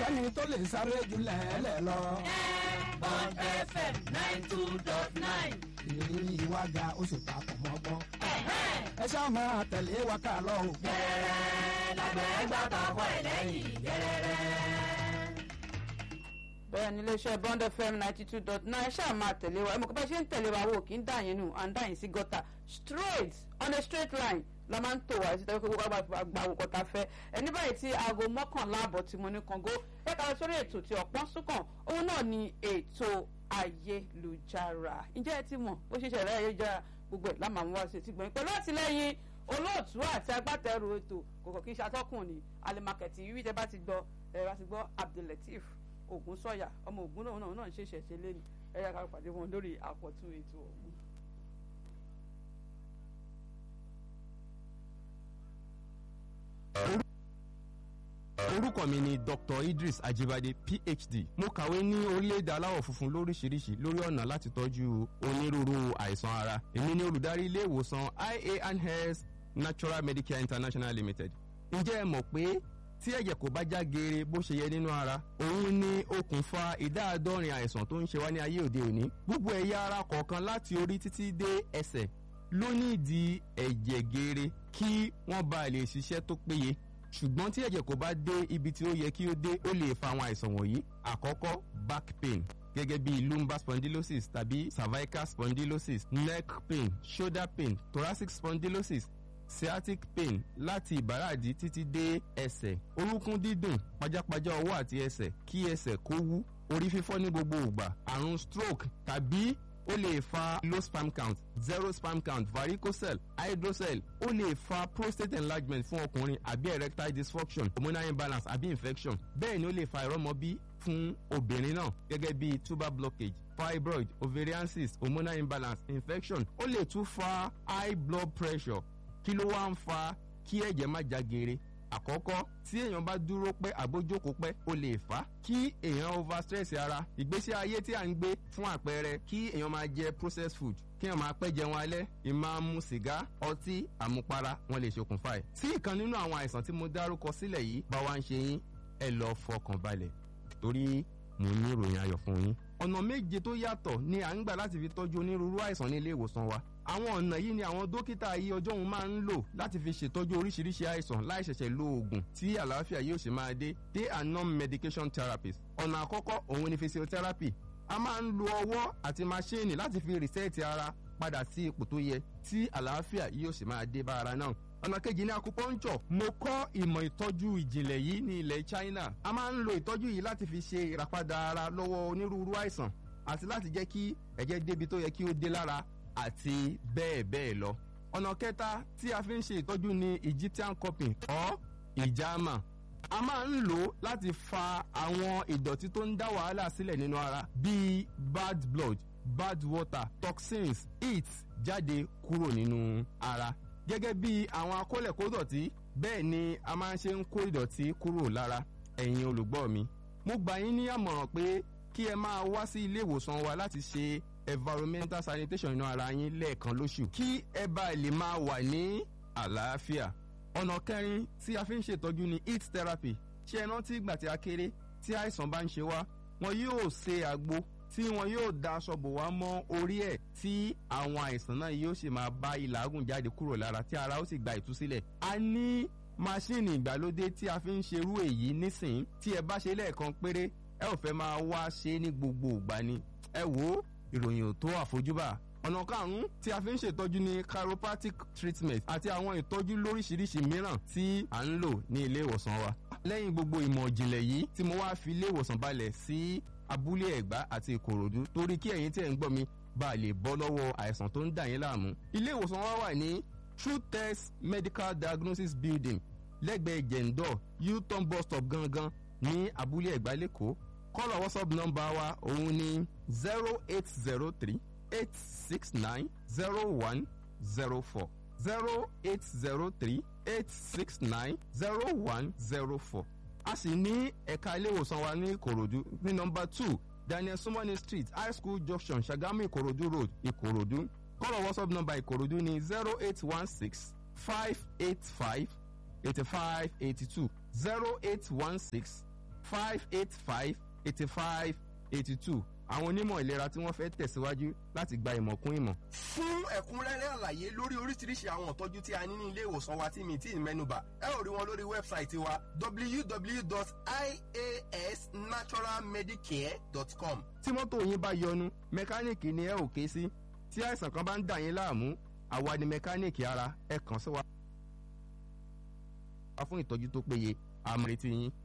sẹ́ni tó lè sáré jù lẹ́ẹ̀lẹ́ lọ. Bond FM nine two dot nine. ìrírí ìwádà ó sì papọ̀ mọ́gbọ́n. ẹ ṣáà máa tẹ̀lé wa ká lọ o. Gẹ́rẹ́ lágbẹ̀ẹ́ gbà tọkọ ẹ̀ lẹ́yìn gẹ́rẹ́rẹ́. bẹ́ẹ̀ ni iléeṣẹ́ bond fm ninety two dot nine ṣáà máa tẹ̀lé wa ẹ̀mọ́ kí bá ṣe ń tẹ̀lé wa wò kí ń dà yín nù à ń dà yín sí gọ́tà straight on a straight line la máa ń tò wá sí tẹ́lẹ̀ kó gba gba àwòkọ́ ta fẹ́ ẹni báyìí tí aago mọ́kànlá àbọ̀ tí mo ní kàngó ẹ̀ka lọ sórí ètò tí ọ̀pọ̀n súnkàn òun náà ni ètò ayélujára ǹjẹ́ ẹ ti mọ̀ bó ṣe ṣẹlẹ̀ ayélujára gbogbo ẹ̀ lámà mú wá sí ti gbọ̀n pẹ̀lú àtìlẹ́yìn olóòtú àti agbátẹrù ètò kòkò kí n ṣàtọ́kùn ní alimakẹ̀tì wíwí tẹ́ bá ti gbọ́ ẹ bá ti gbọ́ abdulateef ogun sọyà ọmọ ogun náà náà náà ń ṣe ìṣẹ̀ṣẹ̀ lẹ́nu ẹ̀yà ká pàdé wọn lórí àpọ̀tún ètò ọ̀hún. orúkọ mi ni dr idris ajibade phd mo kàwé ní orílẹ̀-èdè aláwọ̀ funfun lóríṣiríṣi lórí ọ̀nà láti tọ́jú onírúurú àìsàn ara èmi ni olùdarí ilé ìwòsàn ia and health natural medicare international limited ǹjẹ́ ẹ mọ̀ pé tí ẹ̀jẹ̀ kò bá já geere bó ṣe yẹ nínú ara òun ni okùnfà ìdá àádọ́rin àìsàn tó ń ṣe wá ní ayé òde òní gbogbo ẹ̀yà ara kọ̀ọ̀kan láti orí títí dé ẹsẹ̀ ló ní ìdí ẹ̀jẹ̀ geere kí wọ́n bá lè ṣiṣẹ́ tó péye ṣùgbọ́n tí ẹ̀jẹ̀ kò bá dé ibi tí ó yẹ kí ó dé ó lè fa àwọn àìsàn wọ̀nyí àkọ́kọ́ back pain gẹ́gẹ́ bí lumbar spondylosis tàbí cervical spondylosis neck pain shoulder pain thoracic spondylosis sciatic pain láti ìbàràdì títí dé ẹsẹ̀ orúnkún dídùn pajápajá ọwọ́ àti ẹsẹ̀ kí ẹsẹ̀ kó wú orí fífọ́ ní gbogbo ìgbà àrùn stroke tàbí ó lè fa low sperm count zero sperm count varicocele hydrocele ó lè fa prostate enlargement fún ọkùnrin àbí erectile dysfunction hormonal imbalance àbí infection bẹ́ẹ̀ ni ó lè fa ìrọ́mọbí fún obìnrin náà gẹ́gẹ́ bí tuber blockage fibroid ovarian cyst hormonal imbalance infection ó lè tún fa high blood pressure kí ló wá ń fa kí ẹ̀jẹ̀ má já geere àkọ́kọ́ tí èèyàn bá dúró pẹ́ àbójókòó pẹ́ ó lè fà á kí èèyàn over stress ara ìgbésí ayé tí à ń gbé fún àpẹẹrẹ kí èèyàn máa jẹ processed food kí èèyàn máa pẹ́ jẹun alẹ́ ìmáa mu sìgá ọtí àmupara wọn lè ṣokùnfà ẹ̀. tí ìkan nínú àwọn àìsàn tí mo dárúkọ sílẹ̀ yìí bá wá ń ṣe yín ẹ lọ fọkàn balẹ̀ torí mo ní ìròyìn ayọ̀ fún yín. ọ̀nà méje tó yàtọ̀ ni à ń gbà láti fi tọ́jú onírúurú àìsàn ní ilé ìwòsàn wa àwọn ọ̀nà yìí ni àwọn dókítà ayé ọjọ́ òun máa ń lò láti fi ṣètọ́jú oríṣiríṣi àìsàn láì ṣẹ̀ṣẹ̀ lo oògùn tí àlàáfíà yóò ṣe máa dé they are non-medication therapies ọ̀nà àkọ́kọ́ òun ni physiotherapy a máa ń lo ọwọ́ àti maṣíìnì láti fi rìsẹ́ẹ̀tì ara padà sí ipò tó yẹ tí àlàáfíà yóò sì máa dé bá ara náà ọ̀nà kejì ní acupuncture mo kọ́ ìmọ̀ ìtọ́jú ìjìnlẹ̀ yìí ní ilẹ̀ China a máa ń lo ìtọ́jú yìí láti fi ṣe ìràpadà ara lọ́wọ́ onírúurú àìsàn àti láti jẹ́ kí ẹ̀jẹ̀ débi tó yẹ kí ó dé lára àti bẹ́ẹ̀ bẹ́ẹ̀ lọ. ọ̀nà kẹta tí a fi ń ṣe ìtọ́jú ni Egyptian cupping or ìjàmà a máa ń lò ó láti fa àwọn ìdọ̀tí tó ń dá wàhálà sílẹ̀ nínú ara bíi bad blood bad water toxins heat jáde kúrò nínú ara gẹ́gẹ́ bí àwọn akólẹ̀kódọ̀tí bẹ́ẹ̀ ni a máa ń ṣe ń kó ìdọ̀tí kúrò lára ẹ̀yin olùgbọ́ mi mo gbà yín ní àmọ̀ràn pé kí ẹ máa wá sí ilé ìwòsàn wa láti ṣe environmental sanitation inú ara yín lẹ́ẹ̀kan lóṣù kí ẹ bá lè máa wà ní àlàáfíà. ọ̀nà kẹrin tí a fi ń ṣètọ́jú ni heat therapy ṣé ẹ rántí ìgbà tí a kéré tí àìsàn bá ń ṣe wá wọn yóò ṣe àgbo tí wọn yóò da aṣọ bò wá mọ́ orí ẹ̀ tí àwọn àìsàn náà yóò sì máa bá ìlàgùn jáde kúrò lára tí ara ó sì gba ìtúsílẹ̀. a ní máṣíìnì ìgbàlódé tí a fi ń ṣerú èyí nísìnyí tí ẹ bá ṣe lẹ́ẹ̀kan péré ẹ ò fẹ́ máa wá ṣe ní gbogbo ìgbà ni ẹ wò ó ìròyìn ò tó àfojúbà ọ̀nà karùn-ún tí a fi ń ṣètọ́jú ní chiropractic treatment àti àwọn ìtọ́jú lóríṣiríṣi mìíràn tí à ń lò ní ilé ìwòsàn wa. lẹ́yìn gbogbo ìmọ̀ ìjìnlẹ̀ yìí tí mo wá fi ilé ìwòsàn balẹ̀ sí abúlé ẹ̀gbá àti ìkòròdú torí kí ẹ̀yin tí ẹ̀ ń gbọ́ mi bá a lè bọ́ lọ́wọ́ àìsàn tó ń dà yín láàmú. ilé ìwòsàn wa wà ní true test medical diagnosis building lẹ́gbẹ̀ẹ́ jẹ̀ǹdọ̀ u-turn bus stop gangan ní abúlé ẹ̀gbá lẹ́kọ̀ọ́ kọ́lọ̀ whatsapp nọ́mbà wa òun ní zero eight zero three eight six nine zero one zero four zero eight zero three eight six nine zero one zero four. a sì ní ẹ̀ka ilé ìwòsàn wa ní ìkòròdú ní nọ́mbà two daniel sumoni street high school junction sagamu ìkòròdú road ìkòròdú kọ́lọ̀ whatsapp nọ́mbà ìkòròdú ní zero eight one six five eight five eighty five eighty two zero eight one six five eight five eighty five eighty two àwọn onímọ̀ ìlera tí wọ́n fẹ́ tẹ̀síwájú láti gba ìmọ̀ kún ìmọ̀. fún ẹ̀kúnrẹ́rẹ́ àlàyé lórí oríṣiríṣi àwọn ìtọ́jú tí a ní ní ilé ìwòsàn wa tí mi tí ì mẹ́nubà ẹ ò rí wọn lórí wẹ́bsáìtì wa www.iasnaturalmedicare.com. tí mọ́tò yín bá yọnu mẹkáníìkì ni ẹ ò ké sí tí àìsàn kan bá ń dà yín láàmú àwa ni mẹkáníìkì ara ẹ kàn sí wa. fún ìtọ́jú tó péye àmọ́ retí yín.